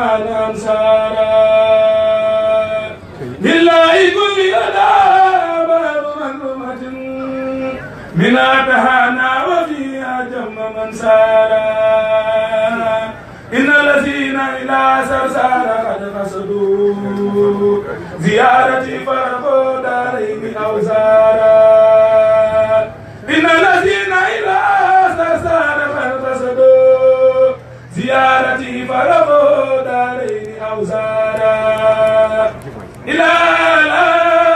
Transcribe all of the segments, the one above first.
الرحمن أنصارا لله كل أدى باب مظلومة من أتهانا وفيها جم من سارا إن الذين إلى سرسار قد قصدوا زيارتي فرقوا دارين أوزارا إن الذين إلى سرسار قد قصدوا زيارتي فرقوا دارين أوزارا إلى لا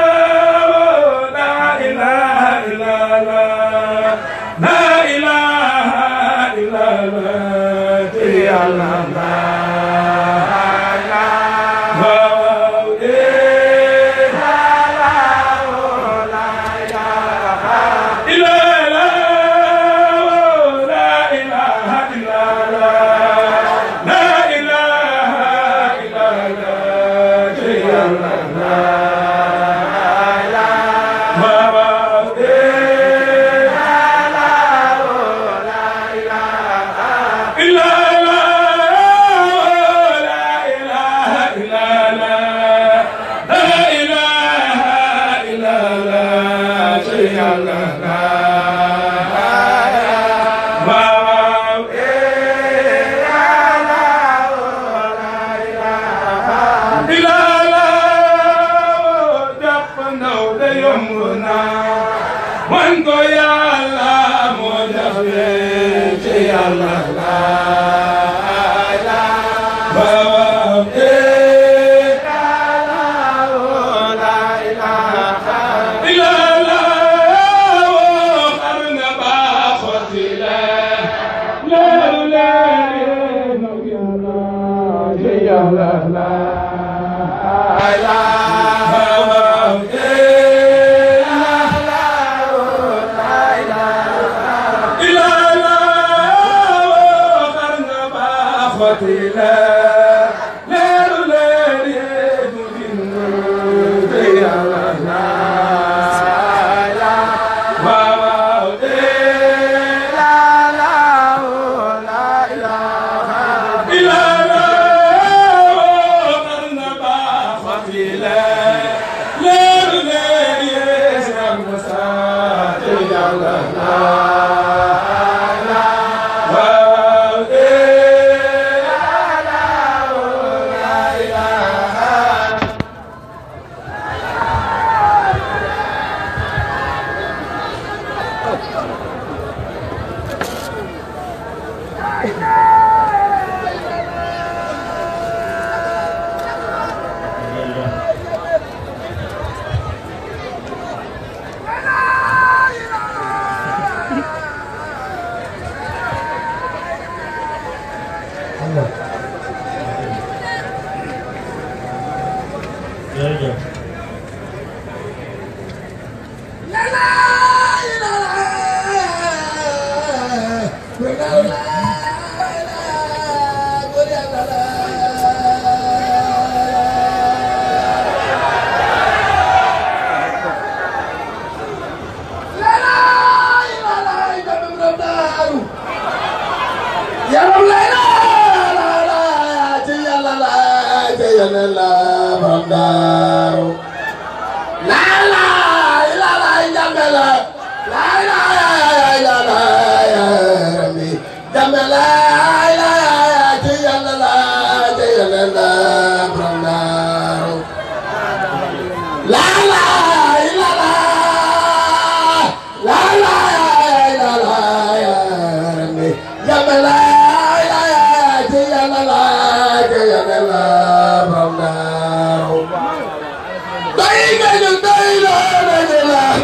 لا إله إلا الله لا إله إلا الله يا الله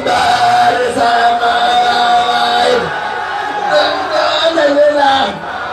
Bye.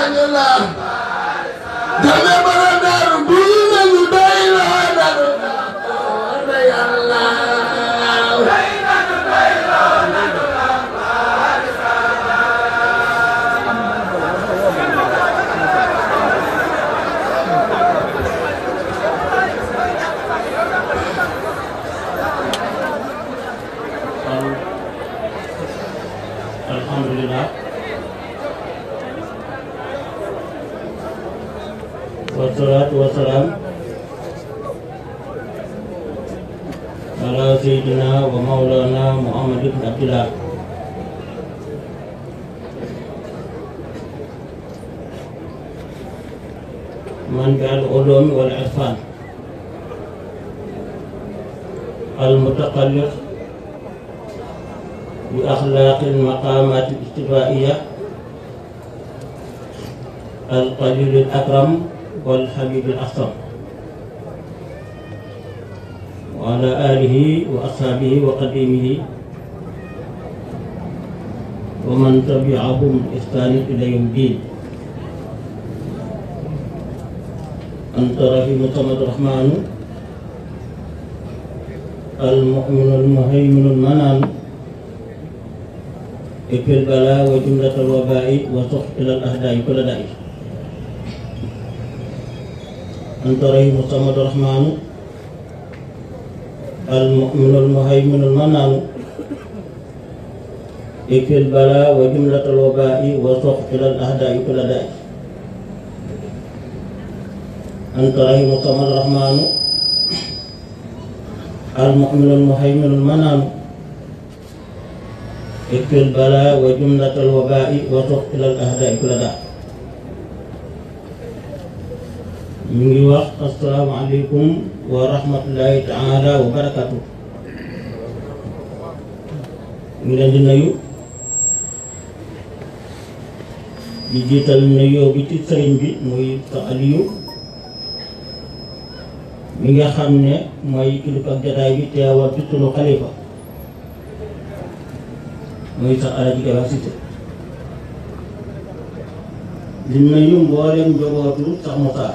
nañu la dame bara daaru bii nañu doy loo nañu la yàlla alhamdulillah wasalaatu wasalaam ala sayyidina wa mawlana muhammad ibn abdillah man bi al ulumi wal irfan al mutaqalliq بأخلاق المقامات الاجتماعية القليل الأكرم والحبيب الأكرم وعلى آله وأصحابه وقديمه ومن تبعهم بإحسان إلى يوم الدين أنت رحيم صمد الرحمن المؤمن المهيمن المنان اكفي البلاء وجملة الوباء وصح إلى الأهداء كل داء أنت رحيم الصمد الرحمن المؤمن المهيمن المنان اكفي البلاء وجملة الوباء وصح إلى الأهداء كل داء أنت رحيم الصمد الرحمن المؤمن المهيمن المنان اكفي البلاء وجملة الوباء وصف إلى الأهداء كل داء ñu ngi wax asalaamaaleykum wa rahmatullahi taala wa barakatu ñu leen di nuyu di jiital nuyoo bi ci sëriñ bi muy sa Aliyu mi nga xam ne mooy kilifa ak jataay bi teewal ci sunu xalifa muy sax alaji Keba Cissé di nuyu mboolem njabootu sax Moussa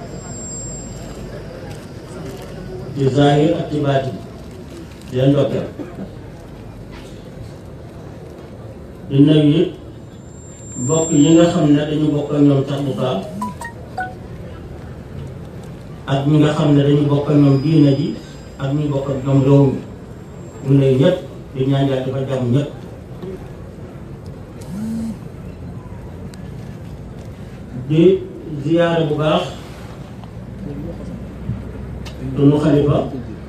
ci zahir ak ci baati di leen ndokkeel di nuyu it mbokk yi nga xam ne dañu bokk ak ñoom sax Moussa ak ñi nga xam ne dañu bokk ak ñoom diine ji ak ñi bokk ak ñoom réew mi mu nuyu ñëpp di ñaan yàlla dafa jàmm ñëpp di ziyaare bu baax sunu xalifa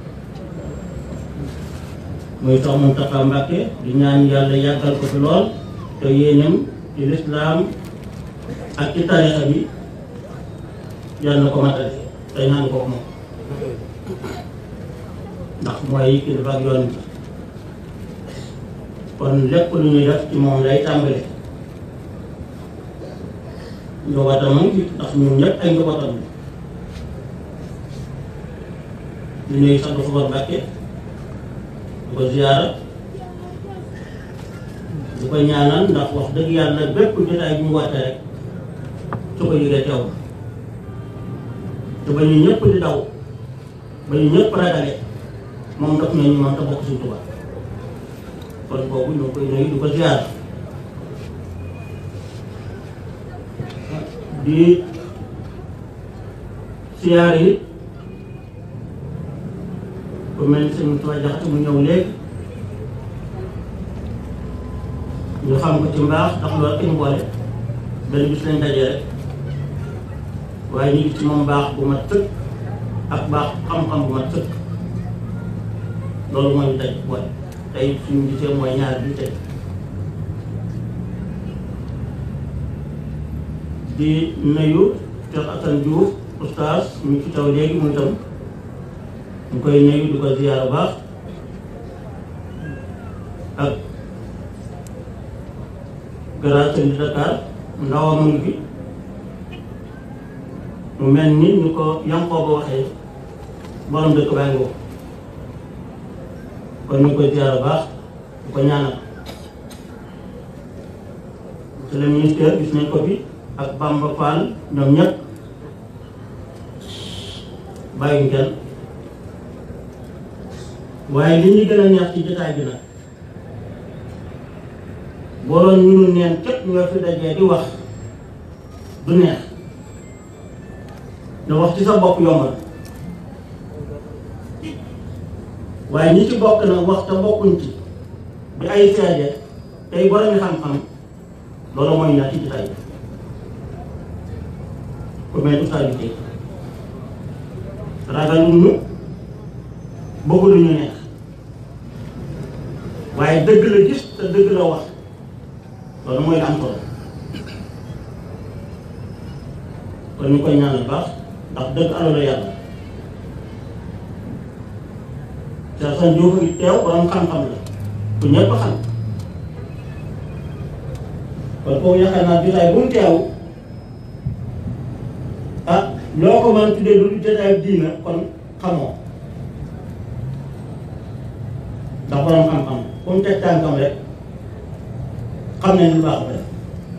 muy Seex Muntaxa Mbàkke di ñaan yàlla yàggal ko fi lool te yéenem ci lislaam ak ci tarixa bi yàlla na ko matale te ñaan ko moom ndax mooy kilifa ak yoon bi kon lépp lu ñuy def ci moom lay tàmbale njabootam mu ngi fi ndax ñun ñëpp ay njabootam la ñu nuyu sant Xabar Mbàkke di ko ziyaara di ko ñaanal ndax wax dëgg yàlla bépp jotaay bu mu wàtte rek su ko yëgee teew te ba ñu ñëpp di daw ba ñu ñëpp ragale moom daf nañu moom te bokk suñu Tuubaa kon boobu ñu ngi koy nuyu di ko ziyaara di siyaar yi ku mel ni sëñ Tuubaa Jaxate mu ñëw léegi ñu xam ko ci mbaax ndax loolu ak ñu boole benn bis lañ daje rek waaye ñu gis ci moom baax bu mat sëkk ak baax xam-xam bu mat sëkk loolu mooy ñu daj boole tey suñu gisee mooy ñaar bi tey di nuyu Cheikh Assane Diouf oustaz ñu ci taw léegi mu itam ñu koy nuyu di ko ziyaar bu baax ak grand sëñ Dakar ndawam mu ngi fi mu mel ni ñu ko yankoo ba waxee borom dëkk baa ngi kon ñu ngi koy ziyaar bu baax di ko ñaanal monsieur le ministre gis nañ ko fi ak Bamba Fall ñoom ñëpp bàyyiñ kenn waaye li ñu gën a neex ci jotaay bi nag boo doon ñu nu neen képp nga fi dajee di wax du neex nga wax ci sa bopp yombal waaye ñi ci bokk nag wax te bokkuñ ci di ay seede tey boromi xam-xam loolu mooy ñaar ci jotaay bi ku mel ustaas bi tey ragaluñu bëgguluñu neex waaye dëgg la gis te dëgg la wax loolu mooy la am solo kon ñu koy ñaanal baax ndax dëgg alalu yàlla te sa njuuf gi teew borom xam-xam la ku ñëpp xam kon kooku yaakaar naa jotaay bu mu teew ah loo ko mën tuddee lu jotaay diina kon xamoo ndax borom xam-xam fu mu teg tànkam rek xam ne lu baax ba def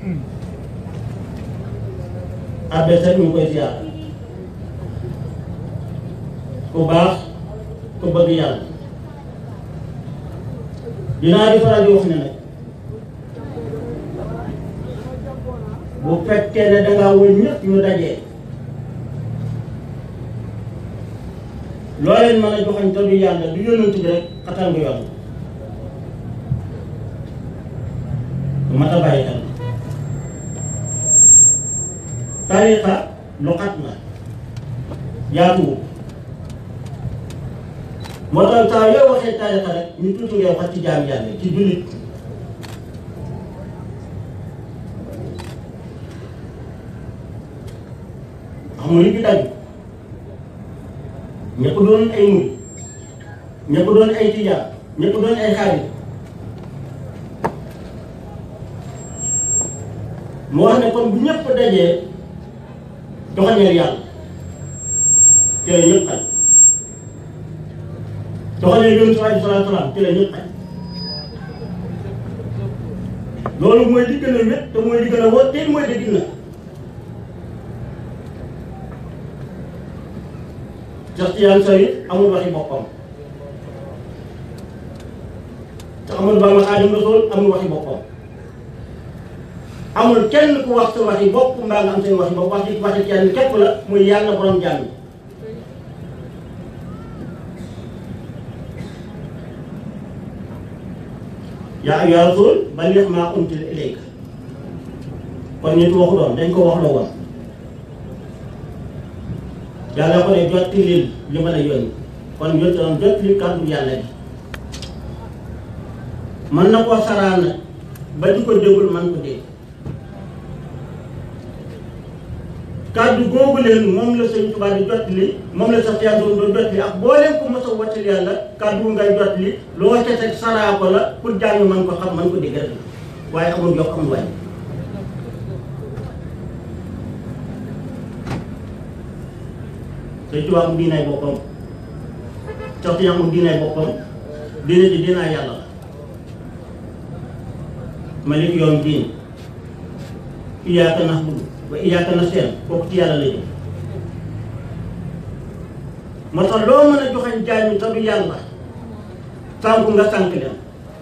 adversaire ñu ngi koy ziar ku baax ku bëgg yàlla dinaa di faral di wax ne nag bu fekkee ne dangaa wër ñëpp ñu dajee loo leen mën a joxañ te du yàlla du yónnent bi rek xatal nga yoon lu mat a bàyyi xel tariqa lu xat la yaatuwul moo tax saa yoo waxee tariqa rek ñu tuuti ngay wax ci jaam yàlla ci jullit xam nga li fi daj ñëpp doon ay murid ñëpp doon ay tijaan ñëpp doon ay xaalis mu wax ne kon bu ñëpp dajee joxañeel yàlla ci la ñëpp xaj joxañeel yoon si alayhi salaatu salaam ci la ñëpp xaj loolu mooy li gën a wét te mooy li gën a wóor te mooy dëgg na Cheikh Tidiane Say amul waxi boppam te amul Bamba Xaadimu Rasuul amul waxi boppam amul kenn ku wax sa waxi bopp mbaa nga am seen waxi bopp wax ci waxi kenn képp la muy yàlla borom jàmm yaa ayyuha rasul balligh maa unzila ilayka kon nit waxu doon dañ ko wax la woon yàlla ko ne jot lil li ma la yónni kon jot doon jot li kàddu yàlla gi mën na koo saraan nag ba di ko dégul man ko dégg kàddu googu leen moom la sëñ Tuubaa di jot li moom la sax yàlla doon jot li ak boo leen ko mos a wàccal yàlla kàddu ngay jot li loo ca teg saraa ko la pour jàng man ko xam man ko dégg rek waaye amul yokk amul wàññi sëñ Tuubaa mu diinaay boppam sax si mu diinaay boppam diine ji diinaay yàlla la malik yoon diin iyaaka na'budu wa iyaaka nasta'iin kooku ci yàlla la jëm moo tax loo mën a joxañ jaay mi te du yàlla sànku nga sànk leen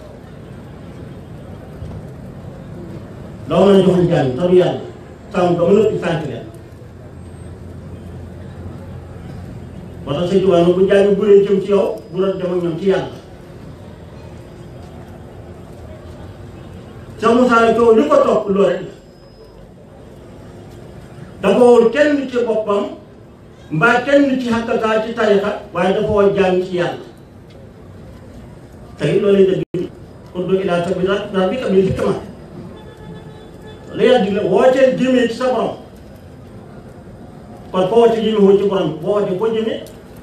loo mën a joxañ jaay mi te du yàlla sànku nga mën a sànk leen moo tax sëñ Tuubaa bu jaay mi bu leen jëm ci yow bu doon dem ak ñoom ci yàlla Cheikh Moussa coow li ko topp loolu rek dafa woon kenn ci boppam mbaa kenn ci xàkkataa ci tarixa waaye dafa woon jaam ci yàlla tey loolu lañ dëgg ud'u ilaa sabiili rabbika bil hikma la yàlla digle wooteel jëmee ci sa borom kon foo woote jëmee woo ci borom boo wootee foo jëmee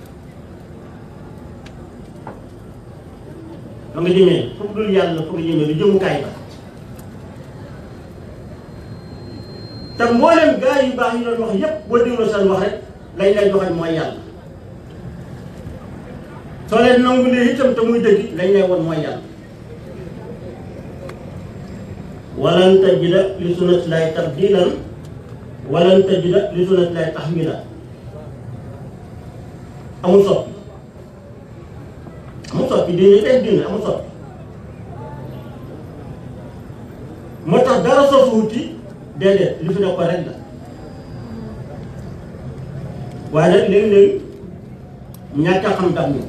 fa nga jëmee foofu dul yàlla fa nga jëmee du jëmukaay ba te mboolem gaa yu baax yi doon wax yépp boo dégloo seen wax rek lañ lay joxañ mooy yàlla soo leen nangulee itam te muy dëgg lañ lay won mooy yàlla walan tajida li sunnati llaahi tabdilan walan tajida li sunnatillahi tahwila amul soppi amul soppi diine day diine amul soppi moo tax dara sosuwuti déedéet li fi nekkoon rek la waaye nag léegi-léegi ñàkk a xam dam ñu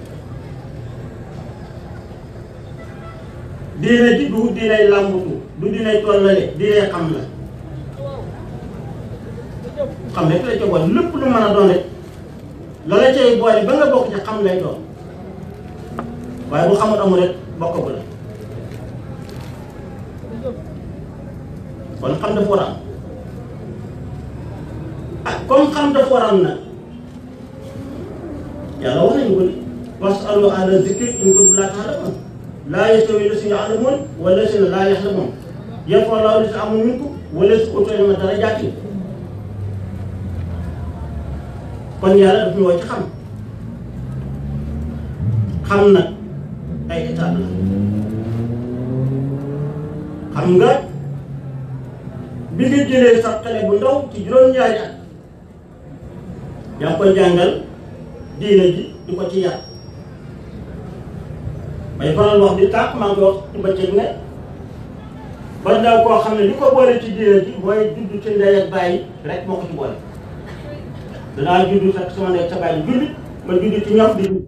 diine ji du diinay làmbutu du diinay tollale diinay xam la xam rek la ca boole lépp lu mën a doon rek la la cay boole ba nga bokk ci xam lay doon waaye bu xamul amul rek bokk bu la kon xam dafa war a am ah comme xam dafa war a am nag yàlla wax nañu ko ni wasalu ahla zikri in kuntum laa ta'lamuun laa yastawi llaziina ya'lamuun wa llaziina laa ya'lamuun yarfa'u llaahu llaziina aamanuu minkum wa llaziina uutul ilma darajaatin kon yàlla daf ñu woo ci xam xam nag ay étape la xam nga bi nga jëlee sax xale bu ndaw ci juróom-ñaari at yaa ngi koy jàngal diine ji di ko ci yar may faral wax di tànk maa ngi wax ci bëccëg ne ba ndaw koo xam ne li ko boole ci diine ji mooy judd ci ndey ak bàyyi rek moo ko ci boole danaa judd fekk sama ndey sa bàyyi jullit ma judd ci ñoom di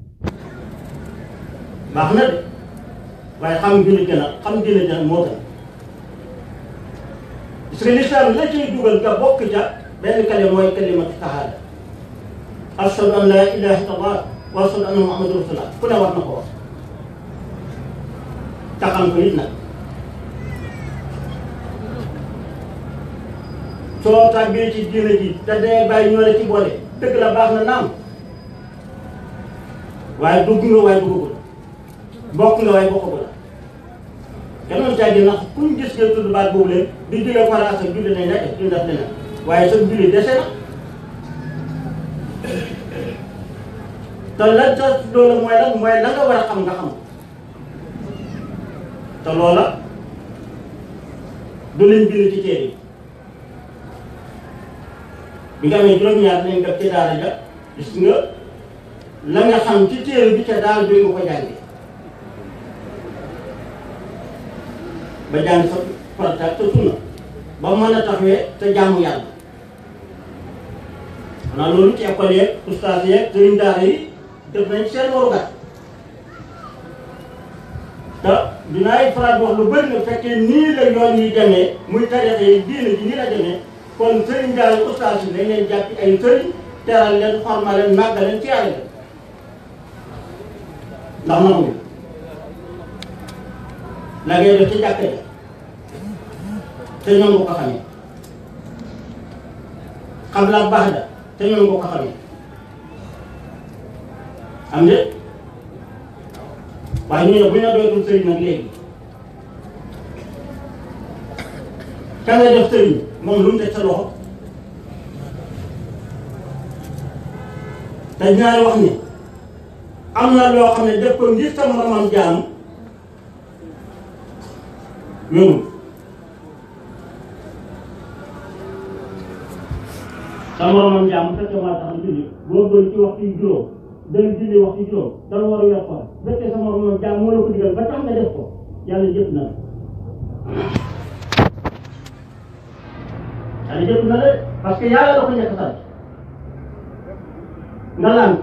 baax na de waaye xam jullit gën a xam diine gën a moo gën parce que l'islam la ciy dugal nga bokk ca benn kale mooy kalimatu shahada ashhadu an la ilaha illallah wa ashhadu anna muhammadu rasulullah ku ne war na ko wax te xam ko it nag soo tàbbee ci diina ji te dee bàyyi ñoo la ci boole dëgg la baax na naam waaye dugg nga waaye duggagul bokk nga waaye bokkagul la kenn mën caa gën ndax kuñ gis nga tudd baat boobu leen di jógee faraas ak julli nañ nekk duñ def leneen waaye sa julli dese na te lan sa loolu mooy lan mooy la nga war a xam nga xam te loola du leen bind ci téere yi bi nga amee juróom-ñaar nañ def ci daara ja gis nga la nga xam ci téere bi ca daara jooy nga ko jàngee ba jàng sa farata ak sa sunna ba mën a taxawee te jaamu yàlla xanaa loolu ci école yeeg ustaas yeeg sëriñ daara yi def nañ seen warugat te dinaay faral di wax lu bëri nga fekkee nii la yoon yi demee muy tarixa yi diine ji nii la demee kon sëriñ daara yi ustaas yi dañ leen jàppi ay sëriñ teral leen xorma leen màggal leen ci yàlla leen ndax nangu la ngay def ci jàkka ja te ñoom nga ko xamee xam la baax da te ñoom nga ko xamee am de waaye ñu ne bu ñu la doytul sëriñ nag léegi ka nga def sëriñ moom lu mu teg sa loxo te ñaari wax ni am na loo xam ne def ko ngir sa moromam jaam yombul sa moromam jaam bu fekkee maa tax a julli boo doon ci waxtu yu juróom dana julli waxtu yu juróom dana war a yor ko bu fekkee sa moromam jaam moo la ko digal ba tax nga def ko yàlla jëf na la yàlla jëf na la parce que yàlla la ko njëkk a sant nga lànk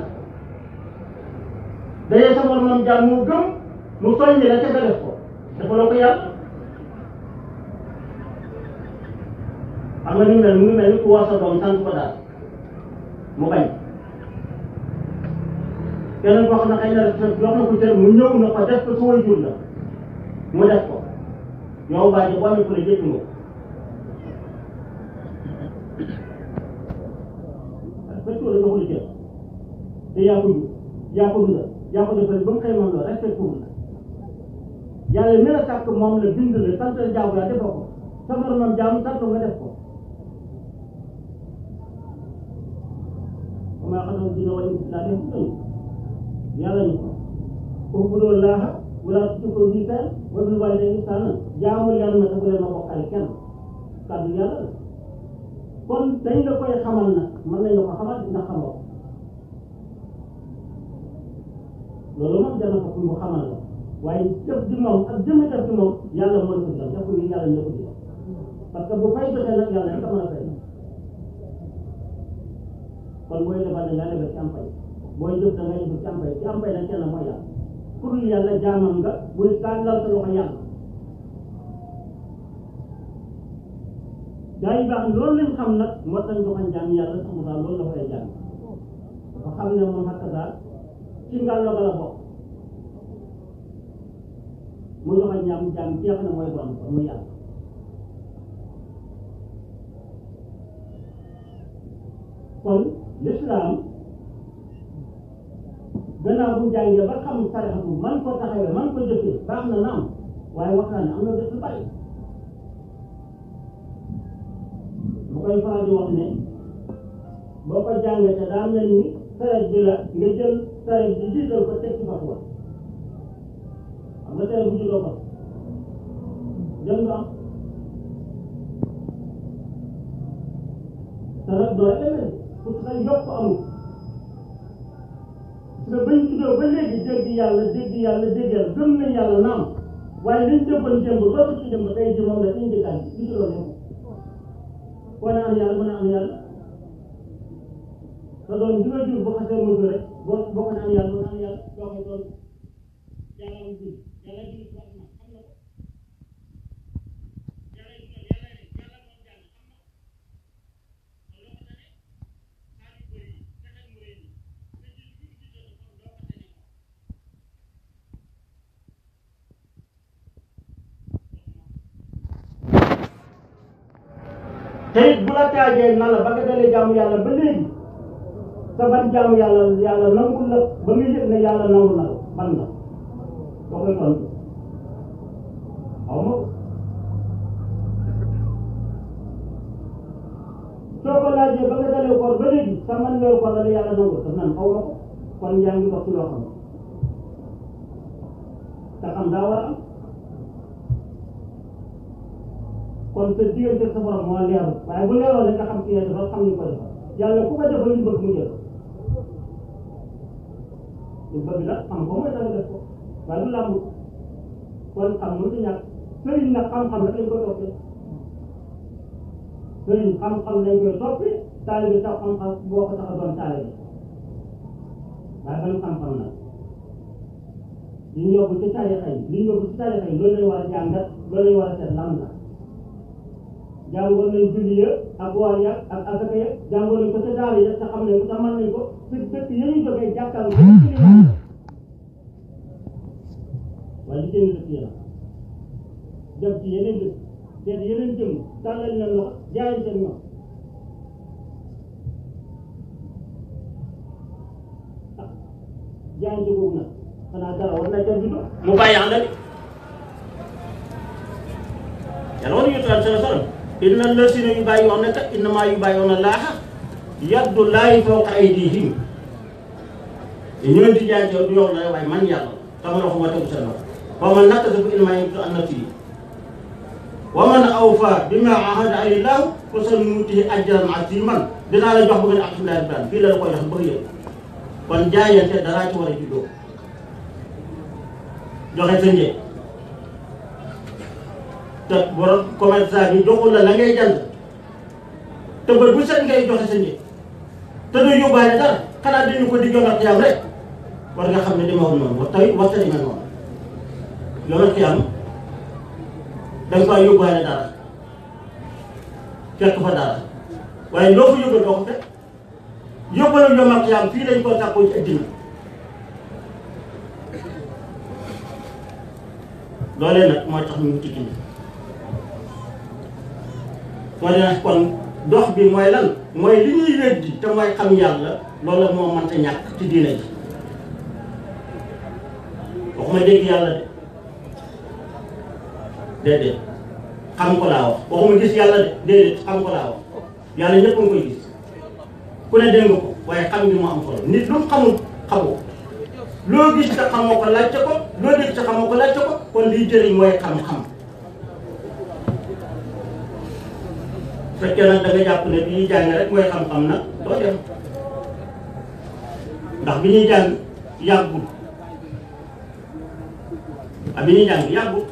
dañuy sa moromam jaam moo gëm mu soññi la ca nga def ko dafa la ko yàlla xam nga ni mu mel mu ngi mel ni ku war sa doom sant ko daal mu bañ keneen koo xam ne xëy na jox na ko cër mu ñëw na ko def ko su way jur la mu def ko yow bàyyi boo amee ku la jëkk nga respecté la joxul cër te yaa ko jur yaa ko dundal yaa ko defal ba mu xëy moom la respecté wul la yàlla mi la sàkk moom la bind la sant la jaamu yaa defoo ko sa moromam jaamu sant nga def ko maa xam ne dina wàññi laa def ko yàlla ni ko u'budu llaaha wa laa tushriku bihi shay'an wa bil waalidayni ihsaanan jaamu yàlla na te bu leen ma bokkale kenn kàddu yàlla la kon dañ la koy xamal nag mën nañ la ko xamal ndax xamoo loolu moom dana ko pour mu xamal la waaye jëf ji moom ak jëmmi def ci moom yàlla moo la ko digal def ko ni yàlla ñoo ko digal parce que bu fay jotee nag yàlla rek a mën a fay kon booy lebal da ngaa lebal ci am fay booy jëf da ngay jëf ci am fay ci am fay nag kenn mooy yàlla pour yàlla jaamam nga bul tàllal sa loxo yàlla gaa yi baax loolu lañ xam nag moo tax joxañ jaam yàlla sax mu daal loolu la koy jaam dafa xam ne moom xakk daal ci ngàllo ga la bokk mu joxañ jaam jaam jeex na mooy borom ko muy yàlla kon l'islam gannaaw bu jàngee ba xam sarixatu man ko taxawee man ko jëfee baax na naam waaye wax naa ne am na def lu bari bu koy faral di wax ne boo ko jàngee te daa mel ni saret bi la nga jël saret bi jiital ko teg ci fas wa xam nga saret bu juddoo fas jëm nga am saret doo demee pour que yokk amul parce que bañ juddoo ba léegi dégg yàlla dégg yàlla dégg yàlla gëm nañ yàlla naam waaye liñ jëppoon démb ba ko ci démb tey ji moom la ñu jëkkaan bi ci loolu koo ne am yàlla mën a am yàlla te doon di nga jur bu xasee mujj rek boo boo ko ne am yàlla mën a am yàlla doo koy doon yàlla am jur yàlla jur wax na xam na ko yàlla jur yàlla ne yàlla moom jàll xam na ko kon loo ko tane xaar yu bëri yi fexeel mu rëy yi nga jur jur ji jot kon doo ko tane moom te it bu la taajee na la ba nga dalee jaamu yàlla ba léegi sa ban jaamu yàlla yàlla nangul la ba nga yëg ne yàlla nangul na la ban la boo koy tontu xaw ma ko soo ko laajee ba nga dalee koor ba léegi sa man weeru koor la la yàlla nangul daf naan xaw ma ko kon yaa ngi dox ci loo xam te xam daa war a am kon sa diggante sa borom moo leerul waaye bu leeroon rek nga xam ci ne dafa xam ni ko defal yàlla ku ko defal li bëgg mu jël lu bëgg nag xam ko mooy tax def ko waaye du làmb kon xam mënut a ñàkk sëriñ nag xam-xam rek lañ koy toppee sëriñ xam-xam lañ koy toppee taalibe sax xam-xam boo ko tax a doon taalibe waaye ban xam-xam nag li ñu yóbbu ci tarixa yi li ñu yóbbu ci tarixa yi loolu lañ war a jàngat loolu lañ war a seet lan la jàngoon nañ julli ya ak woor ya ak asaka ya jàngoon nañ ko ca daara ya te xam ne te mën nañ ko te dëkk ya ñuy jógee jàkkal ko ci li yàlla waaye li génn dëkk ya la dem ci yeneen dëkk seet yeneen jëm tàllal leen loxo jaay seen ñoom ah jaayante boobu nag xanaa dara war na jar bi mu bàyyi ànd ak yàlla war nañu taal sala salam inna allasina yubayyi'unaka innama yubayyi'una Allaha yadullahi fawqa aydihim ñoo di jaay du yow la waaye man yàlla sama loxo ma tegu seen loxo wa man nakasa fa innamaa yankusu an nafsihi wa man awfa bima ahada alayhi llahu fa sanuutihi ajran aziman dinaa la jox ba nga ne alhamdulilah rabbil alamin fii la la koy jox bëgg yëpp kon jaayante daraa ci war a juddoo joxe sa njëg te borom commerçant bi joxul la la ngay jënd te bët bu set ngay joxe sa njëg te doo yóbbaale dara xanaa dañu ko di yomal xiyam rek war nga xam ne demewul noonu wax tey waxta demee noonu yomal xiyam da nga faa yóbbaale dara fekk fa dara waaye loo fa yóbbal doo ko fekk yóbbalu yomal xiyam fii dañ koo sàkkoo ci addina loolee nag mooy tax ñu wuti indi moo dina kon dox bi mooy lan mooy li ñuy weddi te mooy xam yàlla loolu moo mënta ñàkk ci diina ji waxuma dégg yàlla de déedéet xam ko laa wax waxuma gis yàlla de déedéet xam ko laa wax yàlla ñëpp a ngi koy gis ku ne dégg nga ko waaye xam bi mu am solo nit lu mu xamul xamoo loo gis te xamoo ko laajte ko loo dégg te xamoo ko laajte ko kon liy jëriñ mooy xam-xam fekkee nag da nga jàpp ne bi ñuy jàng rek mooy xam-xam nag doo dem ndax bi ñuy jàng yàggul ah bi ñuy jàng yàggul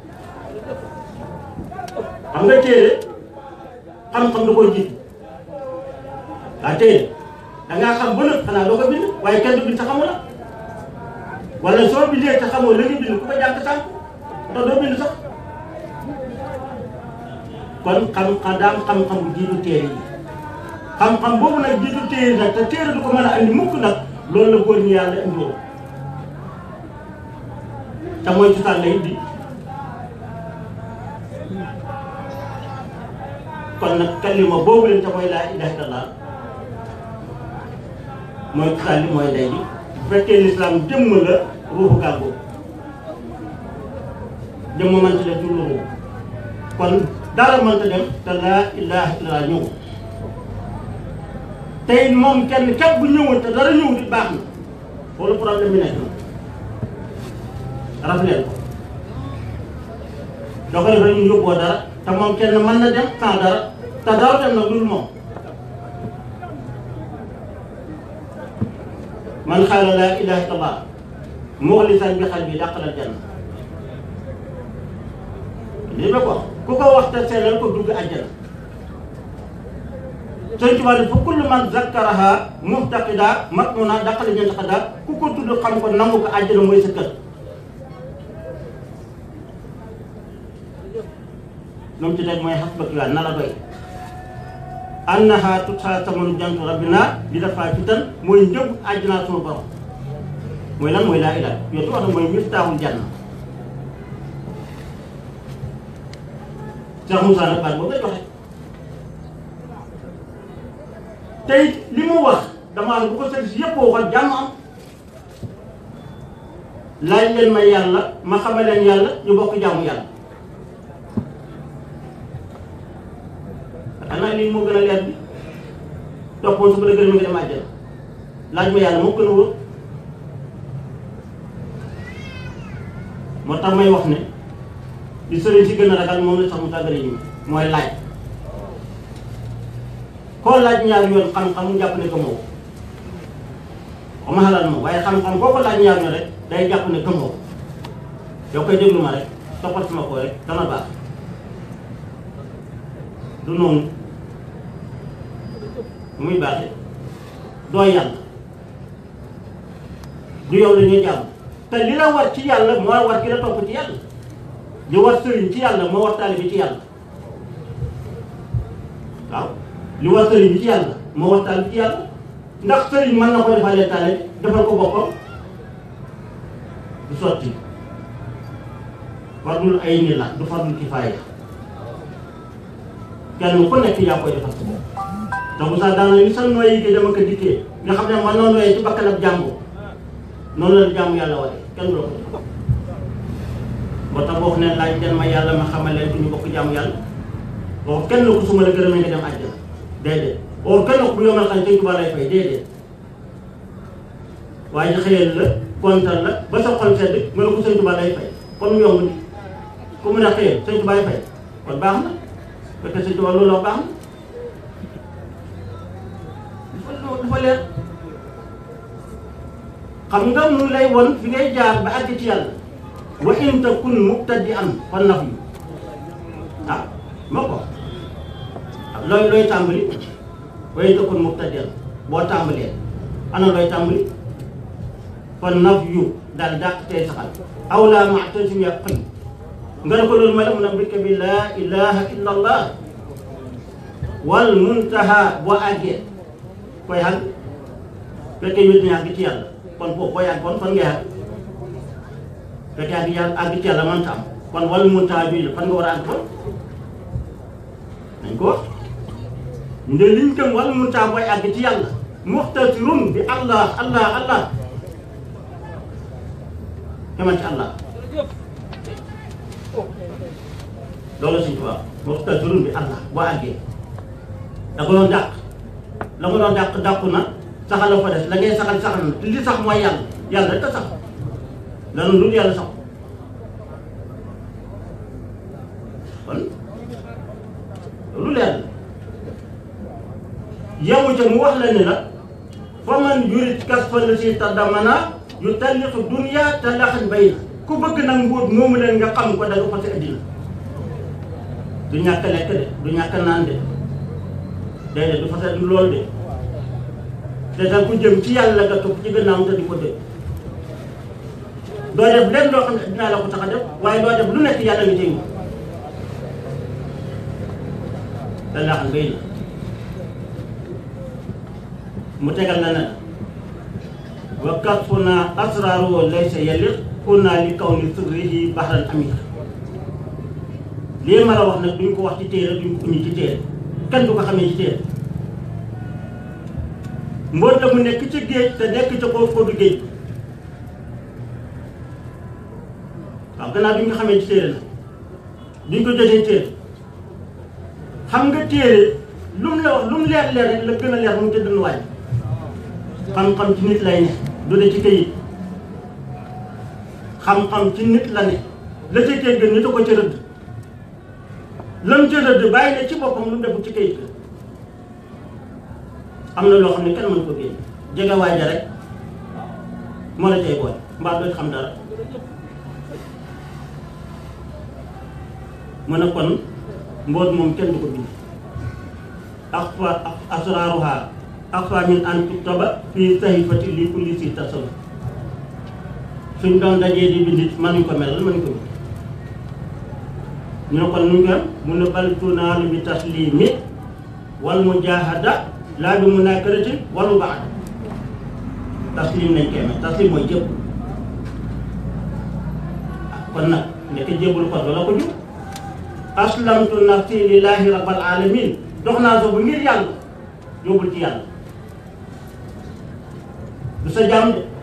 xam nga téere xam-xam da koy jiitu waa téere da ngaa xam ba nëb xanaa doo ko bind waaye kenn du bind te xamu la wala soo bindee te xamoo la nga bind ku ko jàng sànq te doo bind sax kon xam-xam daam xam-xam bu jiitu téere yi xam-xam boobu nag jiitu téere nag te téere du ko mën a andi mukk nag loolu la góor ñi yàlla indiwoon te mooy cosaan la indi kon nag kalima boobu leen te mooy laa ilaaha illallaah mooy cosaan li mooy ndey bi bu fekkee lislaam jëmm la ruuxu gàggu jëmm mënta def du ruuxu kon dara mënta dem te laa ilaaha illallaah ñëw tey moom kenn képp bu ñëwoon te dara ñëw di baax na loolu problème bi nekk na rafetlu ko doo ko def rek ñu yóbboo dara te moom kenn mën na dem sans dara te dara dem na dul moom man xaala laa ilaaha illallaah muxlisan bi xal bi dàqalal janna lii ba ko ku ko wax te sellal ko dugg àjjana sëñ Tuubaa ne fa kullu man zakkaraha muhtaqida matmuna dàqale jënd xadaar ku ko tudd xam ko nangu ko àjjana mooy sa kër lu mu ci teg mooy xasbaki waa na la doy annaha tutsa samanu jantu rabbina di dafa fitan mooy njëg àjjana sunu borom mooy lan mooy laa ilaha yow tu wax na mooy miftaaxul janna Cheikh Moussa nag baat boobu la joxe tey li mu wax damaa ne bu ko sëriñ si yëpp waxoon jàmm am laaj leen ma yàlla ma xamal leen yàlla ñu bokk jàmm yàlla xanaa lii moo gën a leer bi toppoon su ma la gën a nga dem àjjana laaj ma yàlla moo gën a wóor moo tax may wax ne li sëriñ si gën a ragal moom la sax mu tàggale ñu mooy laaj koo laaj ñaar yoon xam-xam mu jàpp ne gëmoo ko ma xalaat moom waaye xam-xam boo ko laaj ñaar yoon rek day jàpp ne gëmoo ko yow koy déglu ma rek toppal sama ko rek dana baax du noonu muy baaxee doo yàlla du yow la ñuy jàmm te li la war ci yàlla moo war ki la topp ci yàlla li war sëriñ ci yàlla moo war taalibe ci yàlla waaw li war sëriñ bi ci yàlla moo war taalibe ci yàlla ndax sëriñ mën na ko defalee taalibe defal ko boppam du sotti fardul ay ni la du fardul kifaaya kenn ku nekk yaa koy defal sa bopp te bu sax daana ni sa nooyi gi dama ko dikkee nga xam ne man noonu nooyee ci bakkan ab jàmbu noonu la jàmm yàlla waree kenn du la ko defal moo tax boo xam ne laaj den ma yàlla ma xamal leen ñu bokk jàmm yàlla boo kenn ku suma la gërëmee nga dem àjjana déedéet boo kenn ku bu yomal xam sëñ Tuubaa lay fay déedéet waaye xëyal la kontaan la ba sa xol sedd nga ne ko sëñ Tuubaa lay fay kon mu yomb ni ku mu ne xëyal sëñ Tuubaa lay fay kon baax na fekk sëñ Tuubaa loolu wax baax na dafa dafa leer xam nga mu lay won fi ngay jaar ba àgg ci yàlla wa in takun mubtadi'an fan naf yu ah ma ko looy looy tàmbali wa in takun mubtadi'an boo tàmbalee ana looy tàmbali fan naf yu daal dàq tey saxal aw laa maxtasim ya xëy nga ne ko loolu ma la mun a mbirka bi laa ilaha illa allah wal muntaha boo àggee koy àgg fekkee wét ni àgg ci yàlla kon foofu boo yàgg kon fan ngay àgg fekkee àgg yàlla àgg ci yàlla mënta am kon wal muntaha bi la fan nga war a àgg kon nañ ko wax nde liñ gëm wal muntaha booy àgg ci yàlla muxtasirun bi allah allah allah xamal ci allah loolu suñ tubaab muxtasirun bi allah boo àggee da ko doon dàq la ko doon dàq dàqu na saxal la fa des la ngay saxal saxal na li sax mooy yàlla yàlla rek a sax lanu dul yàlla sax kon lu leer la yemu ca mu wax la ne nag fa man yurit kas fa la si taddamana yu talliqu dunya talaxan bay ku bëgg nag mbóot moomu leen nga xam ko da nga fase addina du ñàkk lekk de du ñàkk naan de déedéet du fase du loolu de te tam ku jëm ci yàlla nga topp ci gannaawam te di ko dégg doo def lenn loo xam ne dinaa la ko tax a def waaye doo def lu nekk yàlla nga cay te laaxal bay na mu tegal na ne wa kasfuna asraaru laysa yaliq kunna li kawni sirrihi bahran amik lii ma la wax nag duñ ko wax ci téere duñ ko uñi ci téere kenn du ko xamee ci téere mboot la mu nekk ci géej te nekk ca kaw ko du géej waaw gannaaw duñ ko xamee ci téere nag duñ ko jotee téere xam nga téere lu mu la wax lu mu leer leer rek la gën a leer mu ca dënn waay xam-xam ci nit lay ne du de ci këyit xam-xam ci nit la ne la ca këyit gën nit a ko ca rëdd lam ca rëdd bàyyi ne ci boppam lu mu defu ci këyit am na loo xam ne kenn mën ko génn jege waaja rek moo la cay boole mbaa doo xam dara mu ne kon mboot moom kenn du ko bind ak fa asraaruha ak fa min an tuktaba fii sahifati li kulli si tasawuf suñ doon dajee di bindit mënuñ ko melal mënuñ ko bind ñu ne kon nuñ ko am mu ne bal tunaalu bi taslimi wal mujahada laa bi munakaratin walu baax taslim nañ koy mel taslim mooy jëpp kon nag nekk jébbul ko doo la ko jub aslamtu nafsi lillahi rabbil alamin dox naa soo bu ngir yàlla yóbbul ci yàlla du sa jaam de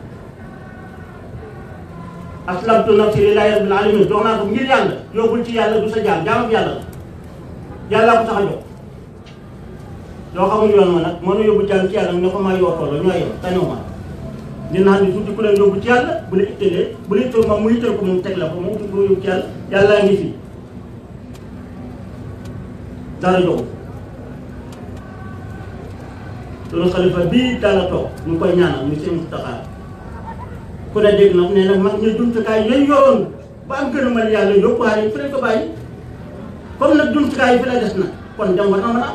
aslamtu nafsi lillahi rabbil alamin dox naa soo ngir yàlla yóbbul ci yàlla du sa jaam jaamam yàlla la yàllaa ko tax a jox yoo xamul yoon ma nag mënu yóbbu jaam ci yàlla ne ko maa yootoo la ñoo yow tañoo ma dina xam ne tuuti ku leen yóbbu ci yàlla bu la ittalee bu la ittoo moom mu ittal ko moom teg la ko moom du ko yóbbu ci yàlla yàllaa ngi fi dara joxu loolu xalifa bii dala toog ñu koy ñaanal ñu seen taxaar ku ne dégg nag nee nag mag ñu jumtukaay yooyu yoroon ba am gën a mën yàlla yóbbuwaale yi fi lañ ko bàyyi comme nag jumtukaay yi fi la des nag kon dem war na mën a am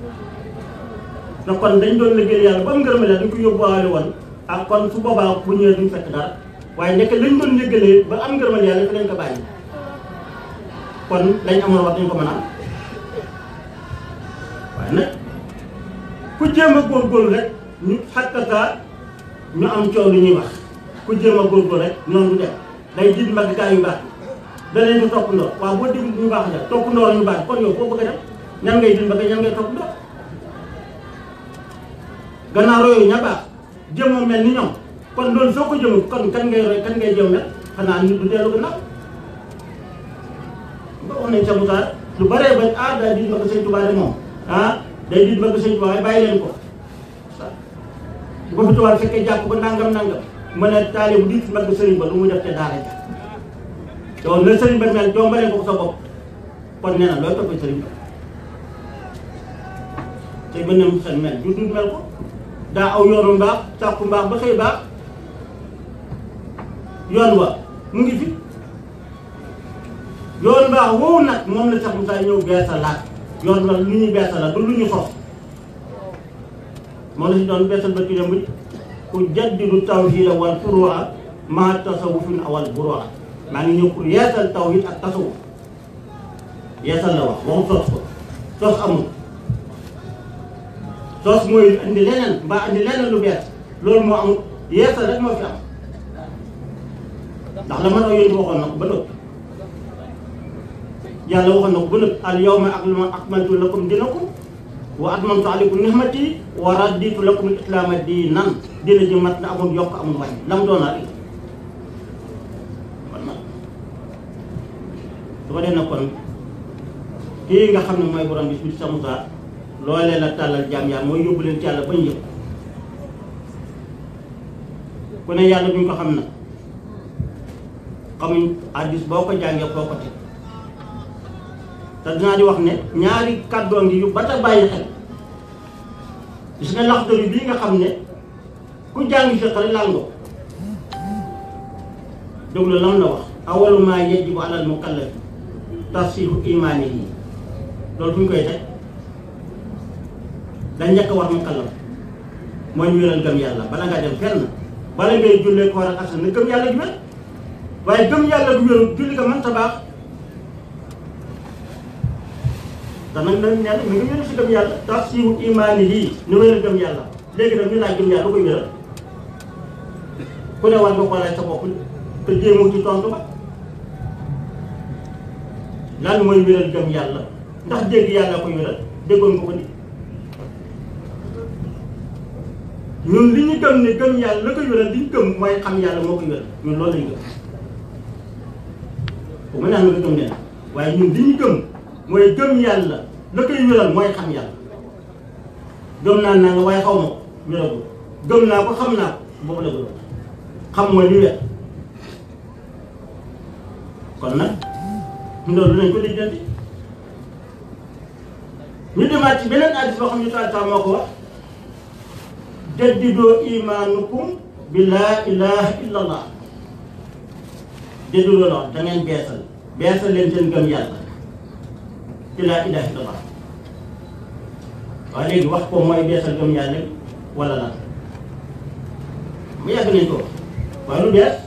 na kon dañ doon liggéey yàlla ba mu ngërëm la dañ ko yóbbuwaale woon ak kon su boobaa bu ñëwee duñ fekk dara waaye nekk lañ doon liggéeyee ba am ngërëmal yàlla fi lañ ko bàyyi kon lañ amoon wax dañ ko mën a am waaye nag ku jéem a góorgóorlu rek ñu xakkata ñu am coow lu ñuy wax ku jéem a góorgóorlu rek ñoom du dem day jiit mbagg gaa yu baax da leen di topp ndoor waaw boo déglu ñu baax la topp ndoor ñu baax kon yow foo bëgg a dem ñan ngay jiit mbagg ñan ngay topp ndoor gannaaw yooyu ña baax jëmoo mel ni ñoom kon loolu soo ko jëmul kon kan ngay roy kan ngay jëm mel xanaa nit du dellu gannaaw ba wax nañ sa musaar lu baree bañ ah day diit mbagg sëñ Tuubaa de moom ah day diit mbagg sëñ Tuubaa waaye bàyyi leen ko bu ko fi tubaab fekkee jàpp ko nangam nangam mën a taale bu diit mbagg sëriñ ba lu muy def te daara ja yow na sëriñ ba mel jombalee ko sa bopp kon nee na looy toppee sëriñ ba te ba nem xel mel du dul mel ko daa aw yoonu mbaax sàkku mbaax ba xëy baax yoon wa mu ngi fi yoon mbaax woowu nag moom la sax Moussa ñëw beesalaat yoon wa lu ñuy beesalaat du lu ñu sos moo la si doon beesal ba kii mujj ku jaddidu tawhida wal furu'a maa tasawufin awal buru'a maa ngi ñëw pour yeesal tawhid ak tasawuf yeesal la wax waxu sos ko sos amul sos mooy indi leneen mbaa indi leneen lu bees loolu moo amul yeesal rek moo fi am ndax la man a yéen waxoon na ko ba noppi yàlla waxoon na ko ba noppi al yawma akmaltu lakum dinakum wa atmamtu alaykum nihmati wa raditu lakum al islaama diinan dina ji mat na amul yokk amul wàññi lam doon rek kon nag su ko dee na kon kii nga xam ne mooy borom bis bi sa Moussa loolee la tàllal jaam yaa mooy yóbbu leen ci yàlla bañ yëpp ku ne yàlla duñ ko xam na xamuñ addis boo ko jàngee foo ko teg te dinaa di wax ne ñaari kàddoo ngi yu ba ta bàyyi xel gis nga laxdari bii nga xam ne ku jàng fiq rek laal nga ko déglu lam la wax awalu maa yajibu alal mukallafi tasihu imaanihi loolu fu ñu koy teg dañ njëkk a war mukallaf mooy ñu wéral gëm yàlla bala ngaa dem fenn bala ngay jullee ko war a asal ne gëm yàlla ju wér waaye gëm yàlla du wéru julli ko mën ta baax te nag nag nee na mi ngi wéru si gëm yàlla tasihu imaanihi ni wéral gëm yàlla léegi nag ñu laaj gëm yàlla lu koy wéral ku ne war nga ko laaj sa bopp te jéemoo ci tontu ba lan mooy wéral gëm yàlla ndax dégg yàlla koy wéral déggoon nga ko ni ñun li ñu gëm ne gëm yàlla la koy wéral li ñu gëm mooy xam yàlla moo koy wéral ñun loolu lañu gëm bu ma naan nga gëm leen waaye ñun li ñu gëm mooy gëm yàlla la koy wéral mooy xam yàlla gëm naa naa nga waaye xaw ma ko wéragul gëm naa ko xam naa ko boobu la gëm xam mooy li wér kon nag loolu dinañ ko lijjanti ñu demaat ci beneen hadiis boo xam ne taal moo ko wax jaddidoo imaanukum bi laa ilaha illa allah jaddidoo la wax da ngeen beesal beesal leen seen gëm yàlla ci laa ilaha illa allah waaye léegi wax ko mooy beesal gëm yàlla wala lan mu yàgg nañ ko wax waaye lu bees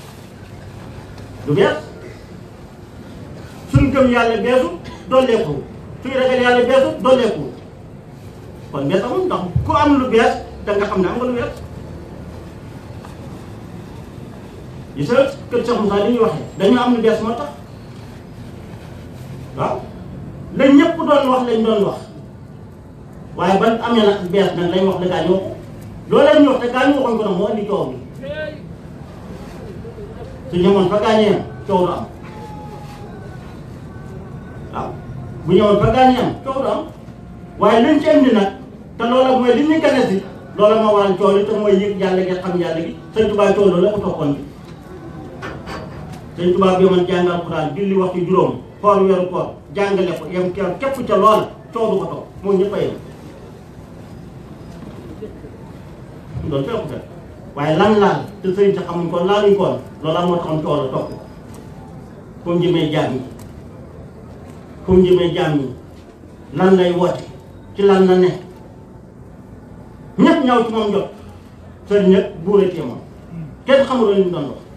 lu bees suñ gëm yàlla beesu dolleeku suñ ragal yàlla beesu dolleeku kon bees amul ndax ku am lu bees da nga xam ne am nga lu bees yi sa kër Cheikh Moussa li ñuy waxee dañoo am lu bees moo tax waaw lañ ñëpp doon wax lañ doon wax waaye ban amee nag bees nag lañ wax da gaa ñu wax loolee ñu wax te gaa ñu waxoon ko nag moo indi coow bi su ñëwoon fa gaañee am coow du am waaw bu ñëwoon fa gaañee am coow du am waaye liñ ci indi nag te loola mooy li ñu gane si loola moo waral coow li te mooy yëg yàlla gi xam yàlla gi sëñ Tuubaa coow loolu la ko toppoon bi sëñ Tuubaa bi man jàng alxuraan julli waxtu juróom koor weeru koor jàngale ko yem keew képp ca loola coow du ko topp moo ñëpp a yem loolu fekk ko waaye lan laal te sëñ sa xamuñ ko laaluñ koon loola moo taxoon coow la topp fu mu jëmee jaam yi fu mu jëmee jaam yi lan lay woote ci lan na ne ñëpp ñaw ci moom jot sëriñ ñëpp buuratee moom kenn xamul li mu doon wax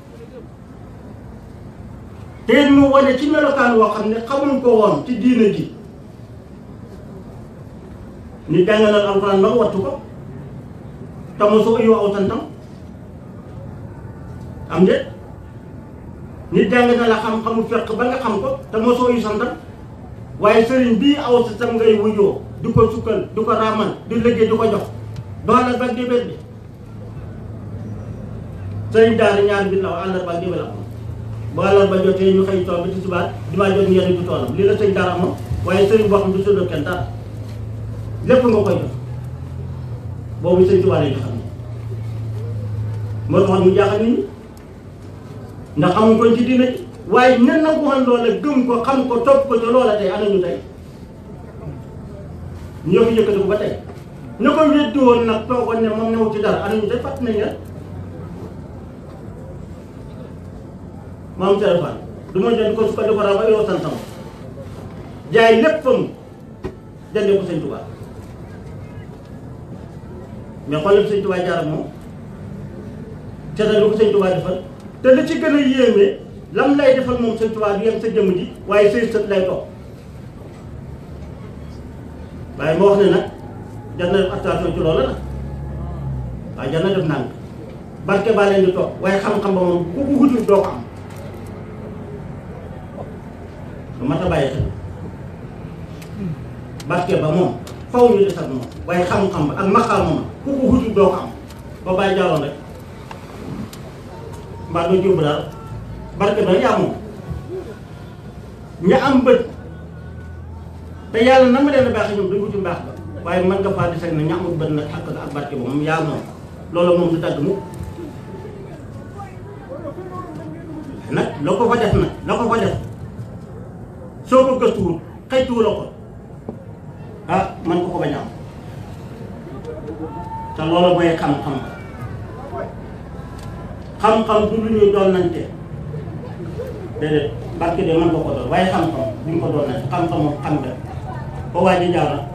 te it mu wane ci melokaan woo xam ne xamuñ ko woon ci diina ji ni jàngalal alxuraan ba nga wattu ko te mosoo yu aw santam am de nit jàng na la xam-xamu fekk ba nga xam ko te mosoo yu santam waaye sëriñ bii aw sa sam ngay wujoo di ko sukkal di ko raamal di liggéey di ko jox doolal ba débét bi sëriñ daara ñaar bi la àllar ba débét la am bu àllar ba jotee ñu xëy tool bi ci subaat dimaa jot ngeen du toolam lii la sëriñ daara moom waaye sëriñ boo xam du sëddoo kenn dara lépp nga koy jox boobu sëriñ Tuubaa lay xam ne moo taxoon mu jaaxal nit ñi ndax xamuñ ko ci diina ji waaye ñen na ko waxoon loola gëm ko xam ko topp ko ca loola tey ana ñu tey ñoo fi yëkkati ko ba tey ñu ko weddi woon nag toogoon ne moom newu ci dara ana ñu tey fàtt nañ leen maam téléphone du ma jënd ko su ko defaraa ba yow santam jaay léppam jëndee ko sëñ Tuubaa mais xoolal sëñ Tuubaa jaar ak moom seetal lu ko sëñ Tuubaa defal te li ci gën a yéeme lam lay defal moom sëñ Tuubaa du yem sa jëmm ji waaye say sët lay toog waaye moo wax ne nag jar na def attention ci loola nag waaye jar na def nang barke baa leen di toog waaye xam-xam ba moom ku ko wutul doo ko am lu mat a bàyyi xel barke ba moom faw ñu des ak moom waaye xam-xam ba ak maqaam moom ku ko wutul doo ko am ba bàyyi jàlloon rek mbaa doo jóobu daal barke ba yaa moom ña am bët te yàlla na ma leen a baaxee ñoom duñ wuti mbaax ba waaye mën nga faa di sag na ña amul bët nag ak ak barke ba moom yaa moom loolu moom du dagg mu nag la ko fa def nag la ko fa def soo ko gëstuwul xëytuwu la ko ah man ko ko bañ a am te loolu mooy xam-xam xam-xam du lu ñuy doon nante déedéet barke de mën nga ko doon waaye xam-xam duñ ko doon nante xam-xam moom xam nga ko waa ji jaar na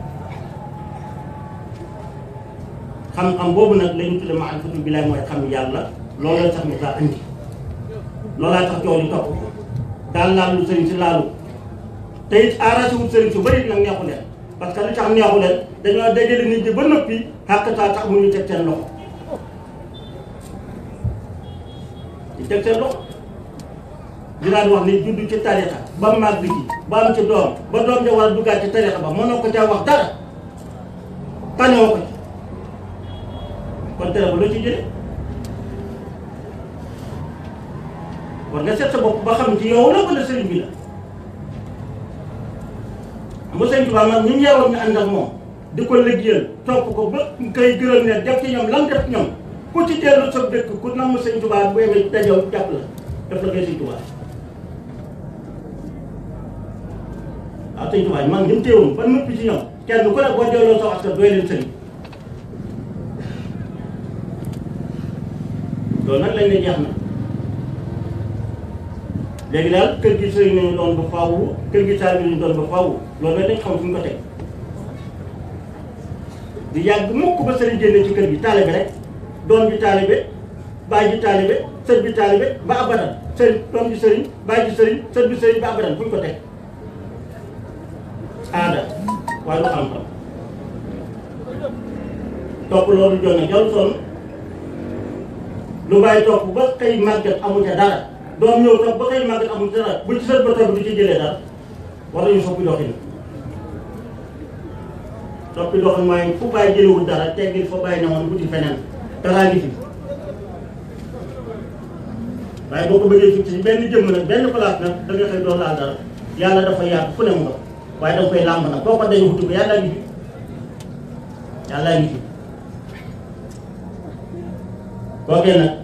xam-xam boobu nag la ñu tudde maarifatu billaay mooy xam yàlla loolu la sax mu saa andi loolaa tax coow li topp ko daal laal lu sëriñ si laalu te it arrangé wut sëriñ su bëri nag neexu leen parce que li tax neexu leen dañoo dajale nit ñi ba noppi xàqtaa tax mu ñu teg seen loxo di teg seen loxo dinaa wax ni judd ci tarixa ba màgg ji ba am ci doom ba doom ja war a duggaat ci tarixa ba mënoo ko caa wax dara tanewoo ko ci kon tere ba loo ci jëlee war nga seet sa bopp ba xam ci yow la wala sëriñ bi la xam nga sëriñ Tuubaa man ñu ñeewoon ñu ànd ak moom di ko liggéeyal topp ko ba kay gërëm ne def ci ñoom lan def ñoom ku ci dellu sa dëkk ku nam sëriñ Tuubaa bu yemee dajow jàpp la def la koy sëriñ Tuubaa waaw sëriñ Tuubaa man ñu téewoon ba noppi ci ñoom kenn ku ne boo delloo sa askan doy leen sëriñ loolu nag lañ ne jeex na léegi daal kër gi sëriñ nañu doon ba faaw kër gi taal bi ñu doon ba faaw loolu nag dañ xam fu ñu ko teg di yàgg mukk ba sëriñ génne ci kër gi taalibe rek doom ji taalibe baay ji taalibe sët bi taalibe ba abadan sëriñ doom ji sëriñ baay ji sëriñ sët bi sëriñ ba abadan fu ñu ko teg aada waaye du xam-xam topp loolu jonne jarul sonn lu bàyyi topp ba xëy màggat amu ca dara doom ñëw topp ba xëy màggat amu ca dara bu ci sët ba topp du ci jëlee dara war nañu soppi doxin soppi doxin mooy fu bàyyi jëlewul dara teggil fa bàyyi ne woon wuti feneen daraa ngi fi waaye boo ko bëggee fii ci benn jëmm nag benn place nag da nga xëy doon laal dara yàlla dafa yaatu fu ne mu nga waaye da nga koy làmb nag boo ko dañu wuti ko yàlla ngi fi yàlla ngi fi kookee nag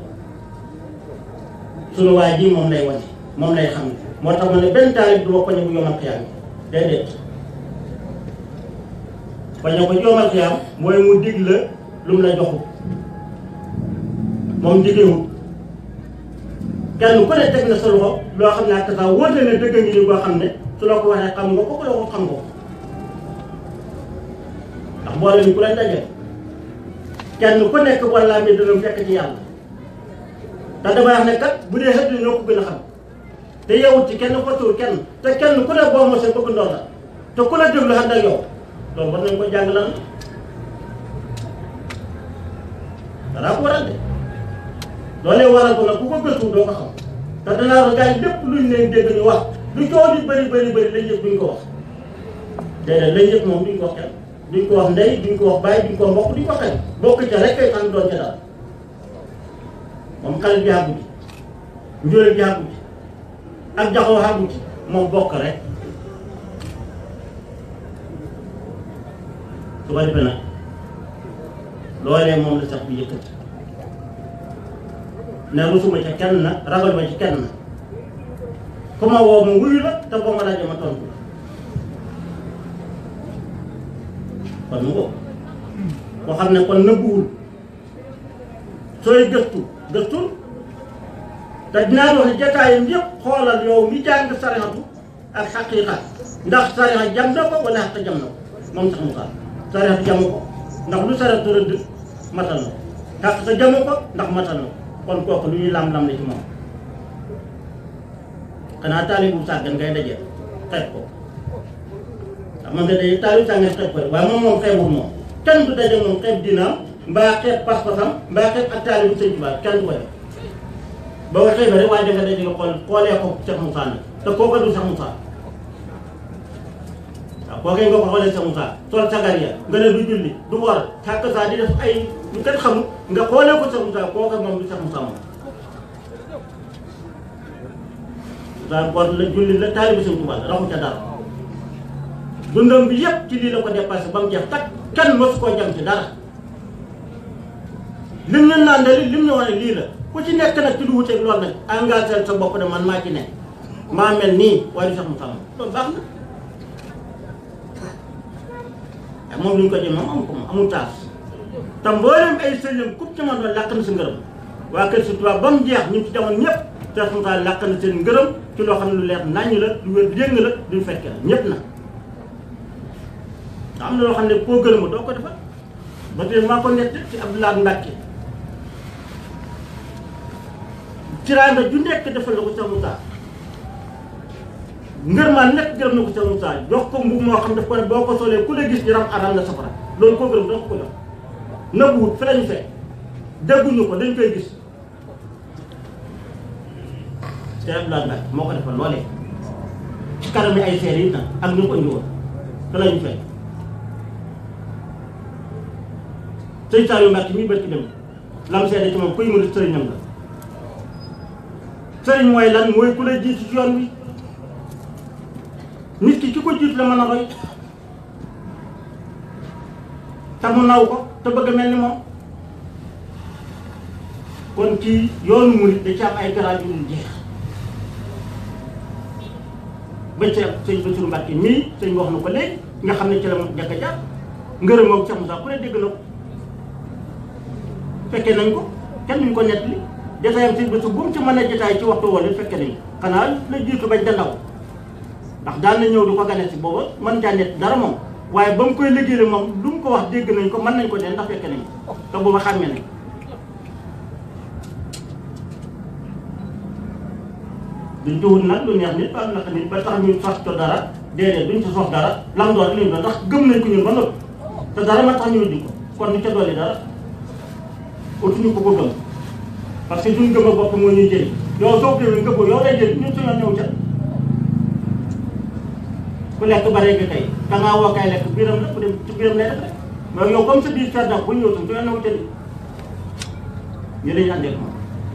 sunu waay ji moom lay wane moom lay xam ne moo tax ma ne benn taalib du ma ko ne bu yomal xiyaam déedéet bañ ko yomal xiyaam mooy mu dig la lu mu la joxul moom digewul kenn ku ne teg na sa loxo loo xam ne ak saa wóor na ne dëgg ngi ni boo xam ne su la ko waxee xam nga ko ko la ko xam nga ko ndax boole ni ku leen dajee kenn ku nekk walla mi dana fekk ci yàlla te damay wax ne kat bu dee xëy ñoo ko gën a xam te yewut ci kenn fottuwul kenn te kenn ku ne boo mosee bëgg ndox la te ku la déglu xam ak yow loolu war nañ ko jàng lan danaa ko waral de loolee waral ko nag ku ko gëstu doo ko xam te danaa wax gars yi lépp luñ leen dégg ñu wax lu coow di bëri bëri bëri lañ yëg duñ ko wax déedéet lañ yëg moom duñ ko wax kenn duñ ko wax ndey duñ ko wax bàyyi duñ ko wax mbokk duñ ko xañ bokk ca rek kay xam doon ca daal moom xale bi àggu ci njóore bi àggu ci ak jaxoo àggu ci moom bokk rek su ko defee nag loolee moom la sax bi yëkkati ne rusuma ca kenn na ragal ma ci kenn na ku ma woo ma wuyu la te boo ma laajee ma tontu la kon mu ko koo xam ne kon nëbbuwul sooy gëstu gëstul te dinaa wax ne jataayam yëpp xoolal yow mi jàng sarixatu ak xaqiiqa ndax sarixa jam na ko wala xaqa jam na ko moom sax mu xaar sarixatu jamu ko ndax lu sarixatu rëdd matal na ko xaqiiqa jamu ko ndax matal na ko kon kooku lu ñuy lam-lam la ci moom xanaa taalibu sàggan ngay dajee xeeb ko ndax moom da day taalibu sàggan xeeb ko waaye moom moom xeebul moom kenn du daje moom xeeb dinaam mbaa xeeb pas-pasam mbaa xeeb ak taalibu sëñ Tuubaa kenn du ko def boo ko xeebee rek waaye da nga daje nga xool xoolee ko Cheikh Moussa nag te kooku du Cheikh Moussa waaw kooku nga ko xoolee Cheikh Moussa sol sagar ya nga ne du julli du war xàq saa di def ay lu kenn xamul nga xoolee ko Cheikh Moussa kooku moom du Cheikh Moussa moom waaw kon la julli la taalibu sëñ Tuubaa la raxu ca dara dundam bi yëpp ci lii la ko dépassé ba mu jeex takk kenn mosu koo jam ci dara lim ñu naan de lim ñu wax ne lii la ku ci nekk nag ci lu wuteeg loolu nag engagé sa bopp ne man maa ci ne maa mel nii waaye du sax mu xam loolu baax na waaye moom lu ñu ko jëm moom amu ko moom amul taas te mboolem ay sëriñam ku ci man doon làq na sa ngërëm waa kër si tubaab ba mu jeex ñu ci jamono ñëpp te Moussa làq na seen ngërëm ci loo xam ne lu leer naññ la lu wér yëng la duñ fekke la ñëpp na nga am na loo xam ne koo gërëma doo ko defal ba tey maa ko nett ci Abdoulaye Mbacke tiraanga ju nekk defal la ko Cheikh Moussa ngër maa nekk gërëm na ko Cheikh Moussa jox ko mbubb moo xam daf ko ne boo ko solee ku la gis yaram aral na safara loolu koo gërëm doo ko jox nëbbuwut fi lañu fekk dégguñu ko dañ koy gis Cheikh Abdoulaye Mbacke moo ko defal loolee ci kanam yi ay seer yi nag ak ñu ko indi woon te lañu fekk sëñ Saliou Mbacke mii bët ci dem lam seede ci moom kuy mu sëriñam la sëriñ mooy lan mooy ku la jiitu ci yoon wi nit ki ki ko jiitu la mën a roy te mu naw ko te bëgg mel ni moom kon ci yoonu murit da ci am ay garaaj yu dul jeex ba ci sëñ Bassirou Mbacke mii sëñ wax na ko léegi nga xam ne ci la mu jàkka jaar ngërëm moom Cheikh Moussa ku ne dégg na ko fekkee nañ ko kenn duñ ko nettali jotaayam si bés bu mu ci mën a jotaay ci waxtu wala fekkee nañ ko xanaa la jiitu bañ da ndaw ndax daan na ñëw di ko gane si booba mën caa nett dara moom waaye ba mu koy liggéeyal moom lu mu ko wax dégg nañ ko mën nañ ko dee ndax fekkee nañ ko te booba xàmmee nañ duñ ci wut nag lu neex nit ba naka nit ba tax ñu sos ko dara déedéet duñ ci sos dara lam doon li ñu doon ndax gëm nañ ko ñun ba noppi te dara ma tax ñu wut ko kon du ca dolli dara utuñu ko ko gëm parce que duñ gëm a bopp moo ñuy jëriñ yow soo gëmee nga ko yow lay jëriñ ñun suñu ñëw ca ku lekk bare nga kay da ngaa woo kay lekk biiram la ku dem ci biiram lay def rek mais yow comme sa biir fer nag bu ñëw tam suñu ñëw ca ni ñu dañu àndee moom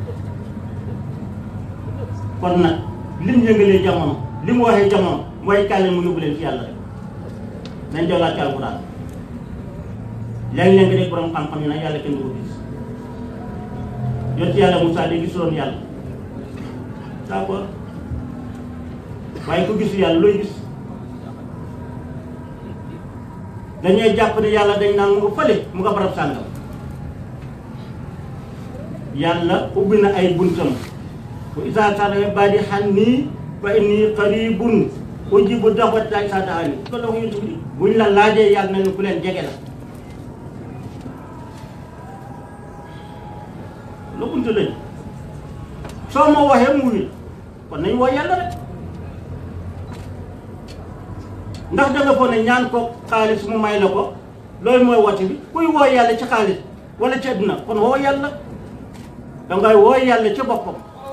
kon nag lim yëngalee jamono li mu waxee jamono mooy kàlle mu yóbbu leen ci yàlla rek nañ jollaat ci alxuraan léeg-léeg nga dégg borom xam-xam yi nag yàlla kenn du ko gis yoon ci yàlla Moussa di gisuloon yàlla d'accord waaye ku gisu yàlla looy gis dañuy jàpp ne yàlla dañ naan mu nga fële mu nga barab sàngam yàlla ubbi na ay buntam wa izaa sa'alaka ibaadi annii fa innii qariibun ujiibu da'wata daa'i izaa da'aani ko la ko yonent bi buñ la laajee yàlla na ne ku leen jege la lu buntu lañ soo ma waxee mu wuyu kon nañ woo yàlla rek ndax da nga foog ne ñaan ko xaalis mu may la ko loolu mooy woote bi kuy woo yàlla ci xaalis wala ci àdduna kon woo yàlla dangay woo yàlla ci boppam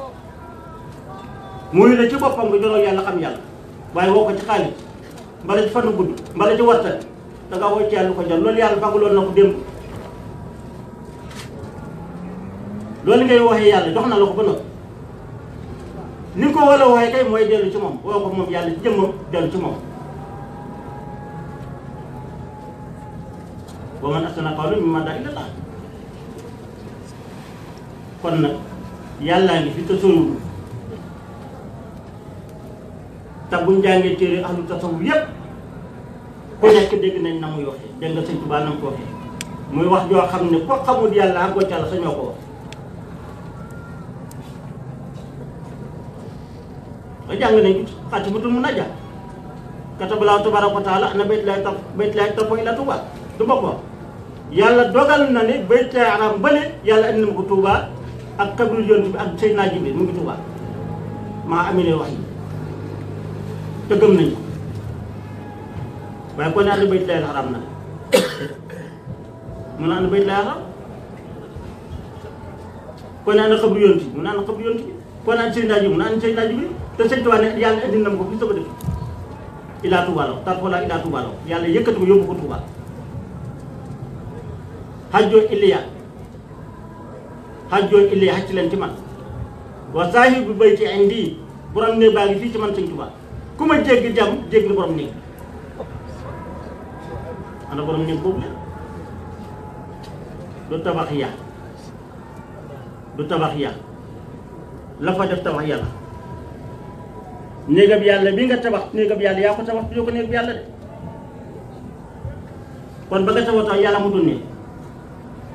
muy la ci boppam nga joroo yàlla xam yàlla waaye woo ko ci xaalis mbala ci fanu gudd mbala ci wartal da nga woo ci yàlla ko jot loolu yàlla fagaloon na ko démb loolu ngay waxee yàlla jox na la ko ba noppi ni nga ko war a waxee kay mooy dellu ci moom woo ko moom yàlla ci jëmmam dellu ci moom wa man ahsana qawlan mimman daa ilallah kon nag yàllaa ngi fi te soriwul te buñ jàngee téere ahlu tasawuf yépp ku nekk dégg nañ na muy waxee dégg nga sëñ Tuubaa na mu ko waxee muy wax joo xam ne ko xamul yàlla ak wacca la sañoo ko wax ba jàng nañ ko xaatimatul munajjat kataballahu tabaraka wa taala ana bayt laay taf bayt laay taf ila Tuubaa du ma ko wax yàlla dogal na ne bayt laay aram bële yàlla indi na ma ko Tuubaa ak kabiru yonent bi ak Seydina Jibril mu ngi Tuubaa maa amee wax yi te gëm nañ ko waaye kon ànd bayt laay xaram na mun naa ànd bayt laay xaram kon ànd xabru yonent bi mun naa ànd xabru yonent bi kon ànd Seydina Jibril mun naa ànd Seydina Jibril te sëñ Tuubaa ne yàlla indi na ma ko fi sama dëkk ilaa Tuubaa la tar xoolaa ilaa Tuubaa la yàlla yëkkati ko yóbbu ko Tuubaa hajjoo Iliya hajjoo Iliya hacc leen ci man wa saahibu bayti indi borom ne baa ngi fii ci man sëñ Tuubaa ku ma jéggi jàmm jéggi borom néeg ana borom néeg boobu leen du tabax ya du tabax ya la fa def tabax yàlla néegab yàlla bi nga tabax néegab yàlla yaa ko tabax yoo ko néegab yàlla de kon ba nga tabax tax yàlla mu dul ne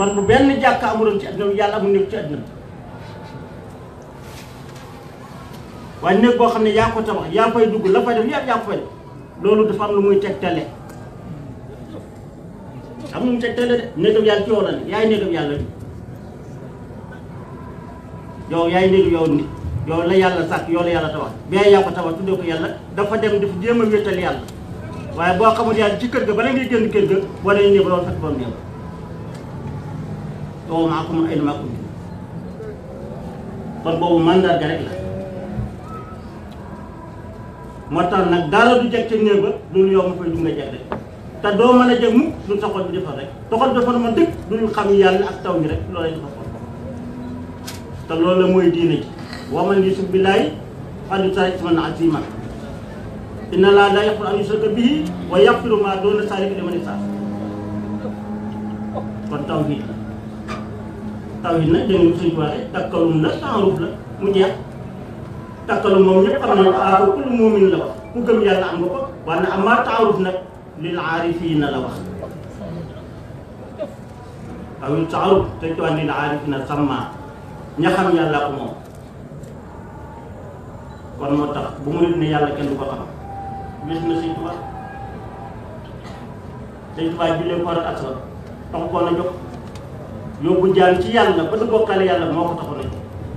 kon bu benn jàkka amuloon ci àdduna bi yàlla amul nekk ci àdduna bi waaye néeg boo xam ne yaa ko tabax yaa fay dugg la fay def yaa yaa ko fay def loolu dafa am lu muy tegtale am lu muy tegtale de néegam yàlla ci yow la ne yaay néegam yàlla bi yow yaay néegu yow nit yow la yàlla sàkk yow la yàlla tabax bee yaa ko tabax tuddee ko yàlla dafa dem def jéem a wéetal yàlla waaye boo xamul yàlla ci kër ga bala ngay génn kër ga boo dee ñëw loolu fekk ba mu néew yow maa ko mun ay maa ko kon boobu mandarga rek la moo tax nag dara du jeg ca néeg ba loolu yow ma fay du nga jeg rek te doo mën a jeg mukk lu taxol bi defar rek taxol defar ma dëkk dul xam yàlla ak taw bi rek loolu lay defar te loolu la mooy diine ji wa man yusrik billaahi faqad ishtara isman aziiman inna llaaha laa yaghfiru an yushraka bihi wa yaghfiru maa duuna zaalika liman yashaa kon tawhiid la tawhiid nag dégg nga suñu waxee takkalum la taaruf la mu jeex takkalum moom ñëpp xam nañu ah ko kullu muumin la wax ku gëm yàlla am nga ko waaye nag amaa taaruf nag lil aarifiina la wax awil taaruf te ci wax lil aarifiina sammaa ña xam yàlla ko moom kon moo tax bu mu nit ne yàlla kenn du ko xam gis na Sëñ Tuubaa Sëñ Tuubaa jullee koor ak asra tax koo na jóg yóbbu jaam ci yàlla ba du bokkale yàlla moo ko taxoon a jóg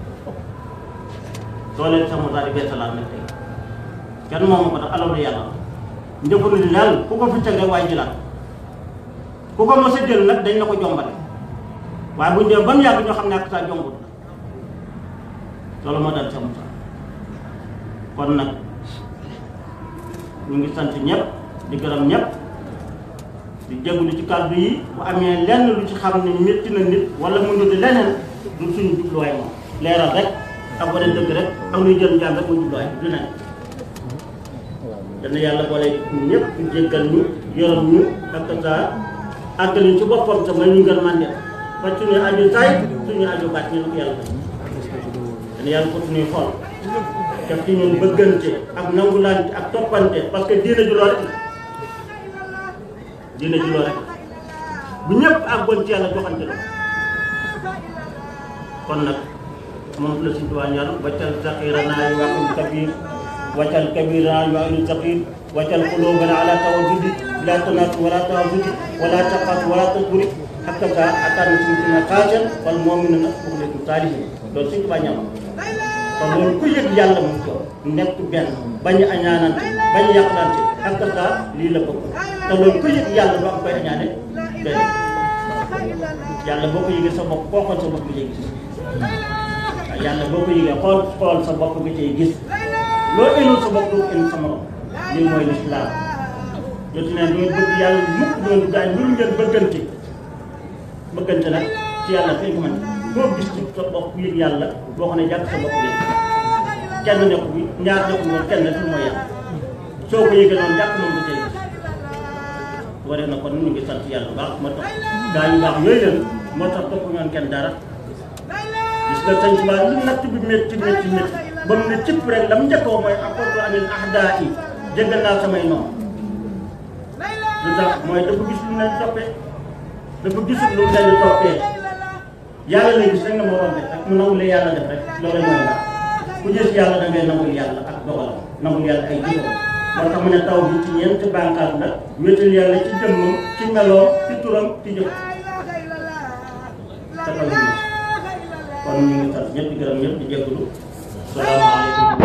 soo leen sama daal di beesalaat nag tey kenn moomu ko tax alalu yàlla njëfandu di daal ku ko fi teg rek waaye jëlaat ku ko mos a jël nag dañ la ko jombale waaye buñ dee ba mu yàgg ñoo xam ne ak saa jombut loolu moo dal sama saa kon nag ñu ngi sant ñëpp di gërëm ñëpp di jégalu ci kàddu yi bu amee lenn lu ci xam ne métti na nit wala mu ngi di leneen du suñu jubluwaay moom leeral rek ak wane dëgg rek ak luy jël njàng rek mu jubluwaay du leneen dana yàlla boole ñëpp ñu jéggal ñu yërëm ñu ak saa àggali ci boppam sax may ñu ngën màndee fa suñuy aju saay suñuy aju baat ñu ne ko yàlla dana yàlla ko suñuy xool def ci ñun bëggante ak nangulante ak toppante parce que diine ju loo rek la diine ju loo rek la bu ñëpp àggoon ci yàlla joxante la kon nag moom la si tuwaan yàlla waccal saxirana yu waxul kabir waccal kabirana yu waxul saxir waccal qulubana ala tawaddudi la tanatu wala tawaddudi wala taqatu wala tasburi hatta ka ataan suñu tuna xaajal wal mu'minuna uxlekum saalihin loolu si tuwaan ñam kon loolu ku yëg yàlla moom ko nekk benn bañ a añaanante bañ a yàqalante ak saa lii la bëgg te loolu ku yëg yàlla doo am koy añaane benn yàlla boo ko yëgee sa bopp koo xool sa bopp nga cay gis waaw yàlla boo ko yëgee xool xool sa bopp nga cay gis loo ëllëg sa bopp doo ko ëllëg sa morom lii mooy lislaam jot ne doo bëgg yàlla mukk doon gaañ lu ngeen bëggante bëggante nag ci yàlla fay ko mën boo gis ci sa bopp yëg yàlla boo xam ne jàpp sa bopp yëg kenn nekku bi ñaar nekku moom kenn rek mooy yàlla soo ko yëgee noonu jàpp moom nga cay gis waree na kon ñu ngi sant yàlla bu baax moo tax gaa yu baax yooyu leen moo tax topp ñoon kenn dara gis nga sëñ Tuubaa lu natt bi métti métti métti ba mu ne cëpp rek lam njëkkoo mooy apporte anil ahdaa yi jéggal naa samay noonu lu tax mooy dafa gis lu leen toppee dafa gisul lu leen di toppee yàlla lay gis rek nga moo rombe rek mu nangulee yàlla def rek loolu mooy baax ku gis yàlla da ngay nangul yàlla ak dogalam nangul yàlla ay jëfam moo tax mu ne taw bi ci ñeenti bànqaas la wéetal yàlla ci jëmmam ci meloo ci turam ci jëf te taw bi kon ñu ngi sant ñëpp di gërëm ñëpp di jégalu salaamaaleykum